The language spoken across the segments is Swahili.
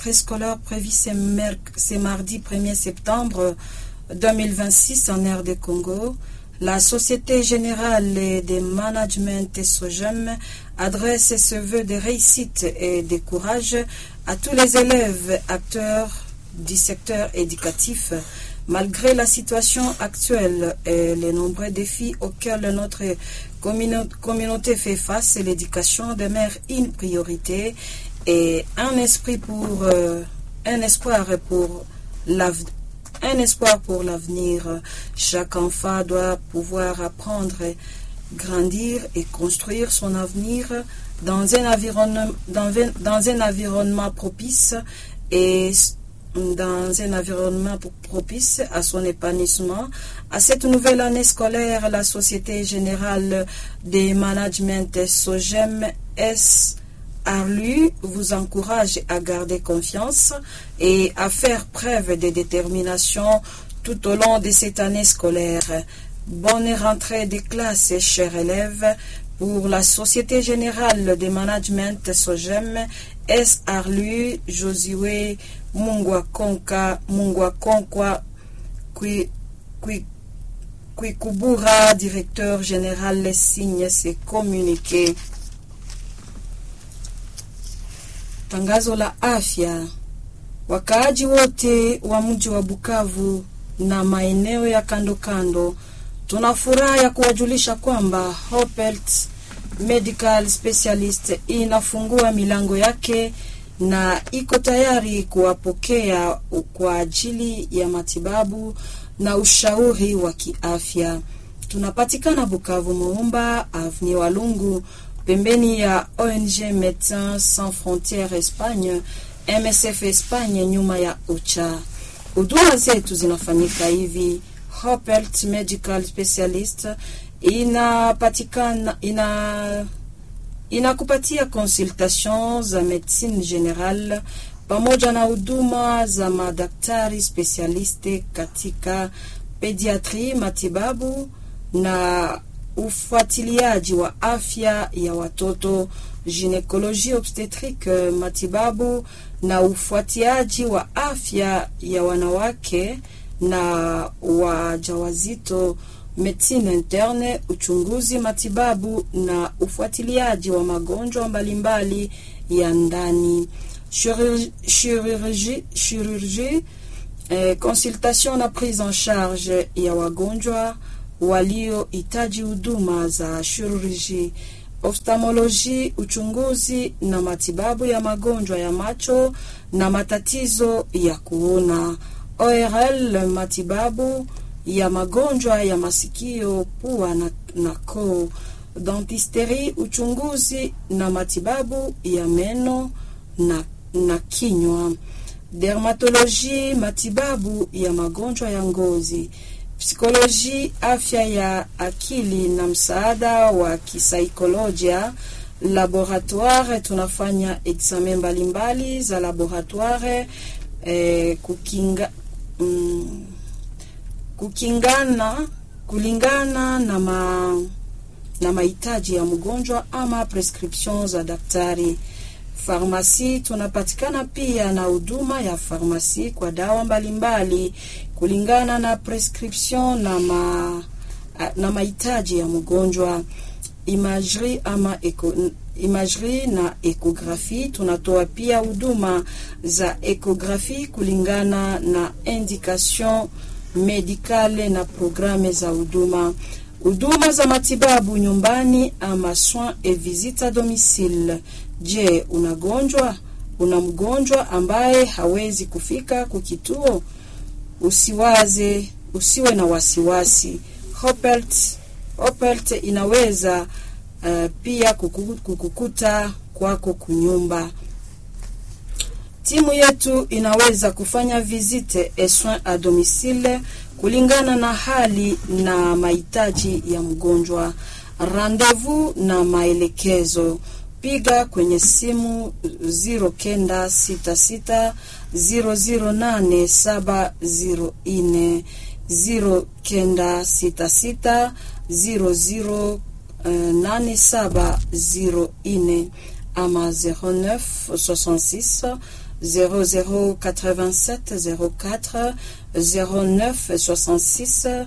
préscolaire prévu ce, ce mardi 1er septembre 2026 en aire de Congo. La Société Générale de Management SOGEM adresse ce vœu de réussite et de courage à tous les élèves acteurs du secteur éducatif malgré la situation actuelle et les nombreux défis auxquels notre communauté fait face, l'éducation demeure une priorité et un esprit pour euh, un espoir pour l'avenir. Un espoir pour l'avenir. Chaque enfant doit pouvoir apprendre, grandir et construire son avenir dans un environnement, dans, dans un environnement propice et dans un environnement propice à son épanouissement. À cette nouvelle année scolaire, la Société Générale des Management SOGEM S. Arlu vous encourage à garder confiance et à faire preuve de détermination tout au long de cette année scolaire. Bonne rentrée des classes, chers élèves, pour la Société Générale des Management SOGEM S. Arlu Josué Mungwa Konka Mungwa Konkwa Kwikubura, directeur général, signe ses communiqués. Tangazo la afya. Wakaaji wote wa mji wa Bukavu na maeneo ya kando kando, tuna furaha ya kuwajulisha kwamba Hopelt Medical Specialist inafungua milango yake na iko tayari kuwapokea kwa ajili ya matibabu na ushauri wa kiafya. Tunapatikana Bukavu, Muumba Avenue Walungu, pembeni ya ONG Médecins Sans Frontières Espagne, MSF Espagne, nyuma ya OCHA. Huduma zetu zinafanyika hivi: Hopelt Medical Specialist inapatikana ina inakupatia consultation za medicine general pamoja na huduma za madaktari specialiste katika pediatri, matibabu na ufuatiliaji wa afya ya watoto, ginekoloji obstetrique, matibabu na ufuatiliaji wa afya ya wanawake na wajawazito medicine interne, uchunguzi, matibabu na ufuatiliaji wa magonjwa mbalimbali ya ndani, chirurgie, chirurgie eh, consultation na prise en charge ya wagonjwa waliohitaji huduma za chirurgie, oftalmoloji, uchunguzi na matibabu ya magonjwa ya macho na matatizo ya kuona, ORL, matibabu ya magonjwa ya masikio, pua na, na koo, dentisteri, uchunguzi na matibabu ya meno na, na kinywa, dermatoloji, matibabu ya magonjwa ya ngozi, psikoloji, afya ya akili na msaada wa kisaikolojia, laboratoire, tunafanya examen mbalimbali za laboratoire eh, kukinga mm, kukingana kulingana na ma, na mahitaji ya mgonjwa ama prescription za daktari. Farmasi tunapatikana pia na huduma ya farmasi kwa dawa mbalimbali kulingana na prescription na ma, na mahitaji ya mgonjwa. Imagerie ama eko, imagerie na ekografi tunatoa pia huduma za ekografi kulingana na indication medikale na programe za huduma, huduma za matibabu nyumbani ama soin et visite a domicile. Je, unagonjwa? Una mgonjwa ambaye hawezi kufika kukituo? Usiwaze, usiwe na wasiwasi. Hopelt, Hopelt inaweza uh, pia kukukuta kwako kunyumba. Timu yetu inaweza kufanya visite et soins a domicile kulingana na hali na mahitaji ya mgonjwa. Rendezvous na maelekezo, piga kwenye simu 0966 008 704 0966 00 8704 ama 09 66 0087 04 09 66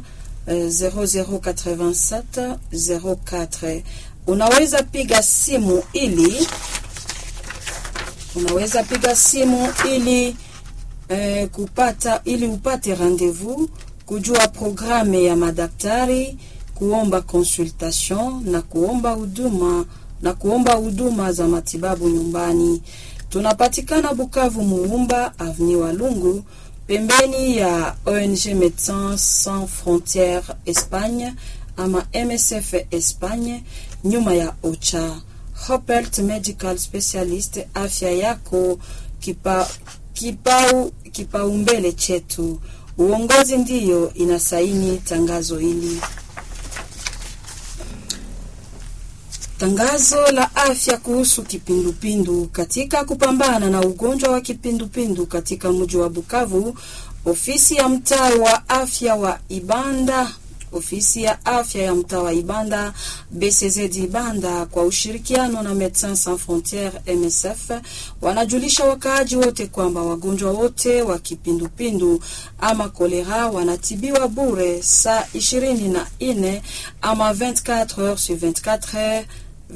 0087 04. Unaweza piga simu ili unaweza piga simu ili eh, kupata ili upate rendezvous, kujua programu ya madaktari, kuomba consultation na kuomba huduma na kuomba huduma za matibabu nyumbani. Tunapatikana Bukavu, Muumba Avenue Walungu, pembeni ya ONG Médecins Sans Frontières Espagne ama MSF Espagne, nyuma ya OCHA. Hopelt Medical Specialist, afya yako kipa, kipau kipaumbele chetu. Uongozi ndiyo inasaini tangazo hili. Tangazo la afya kuhusu kipindupindu. Katika kupambana na ugonjwa wa kipindupindu katika mji wa Bukavu, ofisi ya mtaa wa afya wa Ibanda ofisi ya afya ya mtaa wa Ibanda BCZ Ibanda kwa ushirikiano na Medecins Sans Frontieres MSF wanajulisha wakaaji wote kwamba wagonjwa wote wa kipindupindu ama kolera wanatibiwa bure saa ishirini na nne ama 24 heures sur 24 heures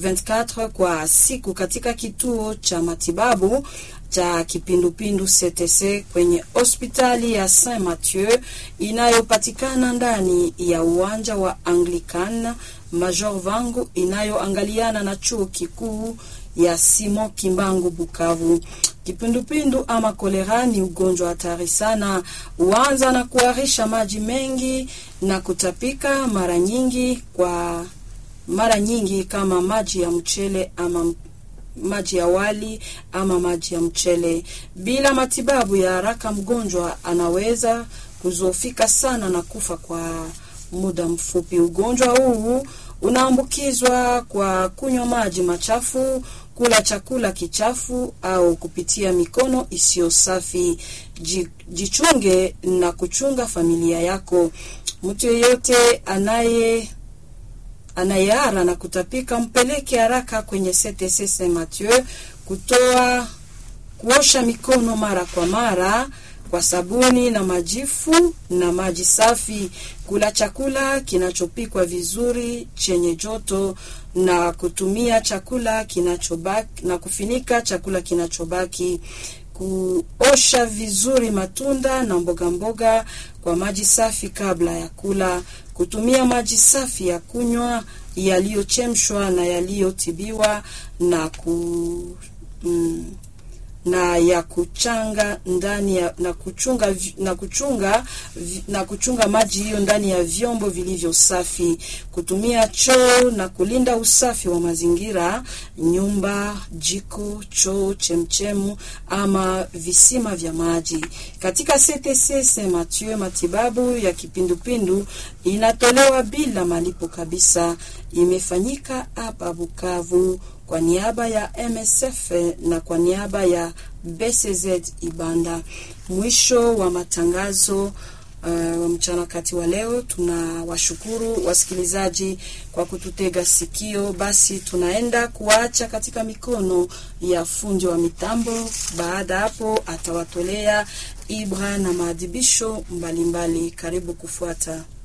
24 kwa siku katika kituo cha matibabu cha kipindupindu CTC kwenye hospitali ya Saint Mathieu inayopatikana ndani ya uwanja wa Anglican Major Vangu inayoangaliana na chuo kikuu ya Simon Kimbangu Bukavu. Kipindupindu ama kolera ni ugonjwa hatari sana, huanza na kuharisha maji mengi na kutapika mara nyingi kwa mara nyingi kama maji ya mchele ama maji ya wali ama maji ya mchele. Bila matibabu ya haraka, mgonjwa anaweza kuzofika sana na kufa kwa muda mfupi. Ugonjwa huu unaambukizwa kwa kunywa maji machafu, kula chakula kichafu au kupitia mikono isiyo safi. Jichunge na kuchunga familia yako. Mtu yeyote anaye anayeara na kutapika mpeleke haraka kwenye CTC Saint Mathieu kutoa kuosha mikono mara kwa mara kwa sabuni na majifu na maji safi, kula chakula kinachopikwa vizuri chenye joto na kutumia chakula kinachobaki na kufinika chakula kinachobaki, kuosha vizuri matunda na mboga mboga kwa maji safi kabla ya kula, kutumia maji safi ya kunywa yaliyochemshwa na yaliyotibiwa na ku mm, na ya kuchanga ndani ya na kuchunga na kuchunga na kuchunga maji hiyo ndani ya vyombo vilivyo safi, kutumia choo na kulinda usafi wa mazingira, nyumba, jiko, choo, chemchemu ama visima vya maji. Katika CTC Saint Mathieu, matibabu ya kipindupindu inatolewa bila malipo kabisa. Imefanyika hapa Bukavu kwa niaba ya MSF na kwa niaba ya BCZ Ibanda. Mwisho wa matangazo uh, wa mchana kati wa leo. Tunawashukuru wasikilizaji kwa kututega sikio. Basi tunaenda kuacha katika mikono ya fundi wa mitambo. Baada hapo atawatolea ibra na maadhibisho mbalimbali. Karibu kufuata.